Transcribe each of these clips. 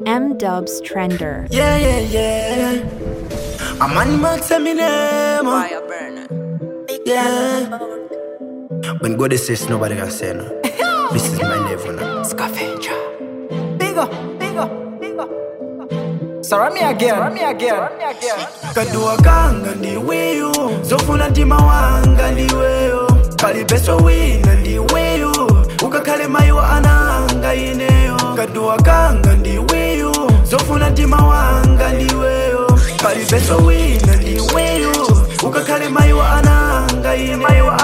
M Dubs Trender. Yeah, yeah, yeah. A man must say me name. uh. Fire burner. Yeah. When God says nobody can say no. this is my level now. Scavenger. Bigger, bigger, bigger. Surround me again. Surround me again. Surround me again. kadua kanga ndiweyo zofuna mtima wanga ndiweyo palibeso wina ndiweyo ukakhale mayi wa ananga ineyo kadua kanga ndiweyo zofuna mtima wanga ndiweyo palibeso wina ndiweyo ukakhale mayi wa ananga ineyo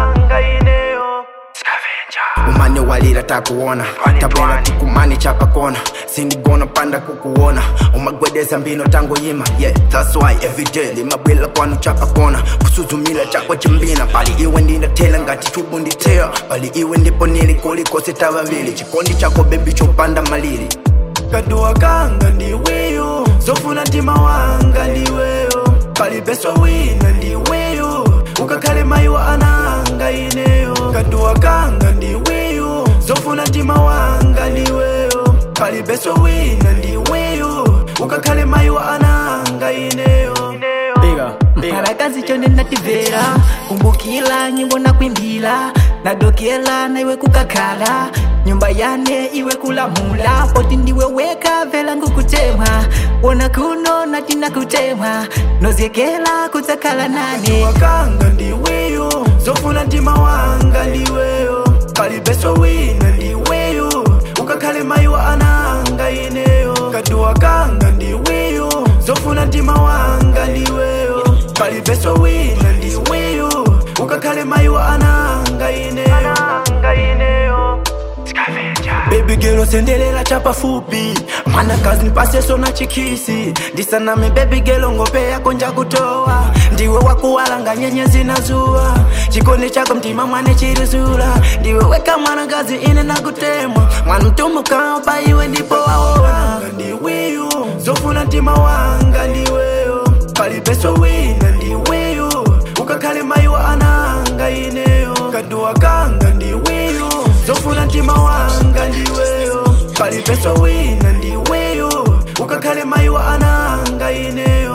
umane walira takuona tabora tukumani chapa kona sindigona panda kukuona umagwedeza mbino tango yima yeah that's why everyday limabwela kwanu chapa kona kusuzumila chakwa chimbina pali iwe ndindatela ngati chubu nditeya pali iwe ndipo nili kulikose tavavili chikondi chako bebi chopanda malili kadua kanga ndiweyo zofuna mtima wanga ndiweyo palibeso wina ndiweyo ukakhale mayi wa ananga ineyo kadua kanga ndiweyo zofuna mtima wanga ndiweyo palibeso wina ndiweyo ukakhale mayi wa ananga ineyo Parakazi chonde nativera kumbukila nyimbo na kwimbila nadokela na iwe kukakhala nyumba yane iwe kulamula poti ndiwe weka vela ngukutemwa wona kuno natina kutemwa nozyekela kudzakhala nane wakanga ndiweyo zofuna mtima wanga ndiweyo palibeso wina ndiweyo ukakhale mayi wa ananga ineyo kaduwa kanga ndiweyo zofuna mtima wanga ndiweyo palibeso wina ndiweyo ukakhale mayi wa ananga ineyo Baby girl usendelela chapafupi mana kazi nipaseso na chikisi ndisaname baby girl ngope yako njakutoa ndiwe wakuwalanga nyenyezi na zuwa chikondi chako mtima mwane chirizula ndiwe weka mwana kazi ine nakutemwa mwana mtumukao pa iwe ndipo waona ndiweyo zofuna mtima wanga ndiweyo palibeso wina ndiweyo ukakhale mayi wa ananga ineyo kaduwa kanga ndiweyo zofuna mtima wanga ndiweyo palibeso wina ndiweyo ukakhale mayi wa ananga ineyo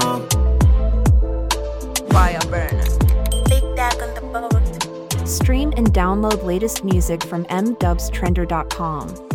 Fire burner. Big Dag on the boat. Stream and download latest music from mdubstrender.com.